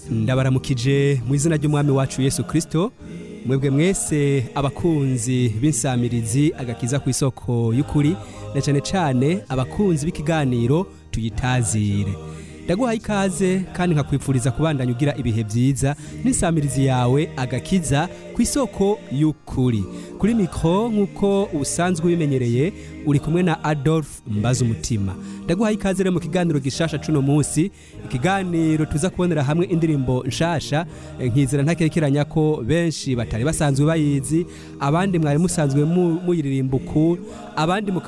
ndabaramukije mu izina ry'umwami wacu yesu kirisito mwebwe mwese abakunzi b'insamirizi agakiza ku isoko y'ukuri na cyane cyane abakunzi b'ikiganiro tuyitazire ndaguhaye ikaze kandi nkakwifuriza kubandanya ugira ibihe byiza n'insamirizi yawe agakiza ku isoko y'ukuri kuri mikoro nk'uko usanzwe ubimenyereye uri kumwe na adolphe mbaza umutima ndaguhaye ikaze rero mu kiganiro gishasha cuno munsi ikiganiro tuza kubonera hamwe indirimbo nshasha eh, nkizera ntakekeranya ko benshi batari basanzwe bayizi abandi mwari musanzwe mu- muyiririmba uku abandi mukaba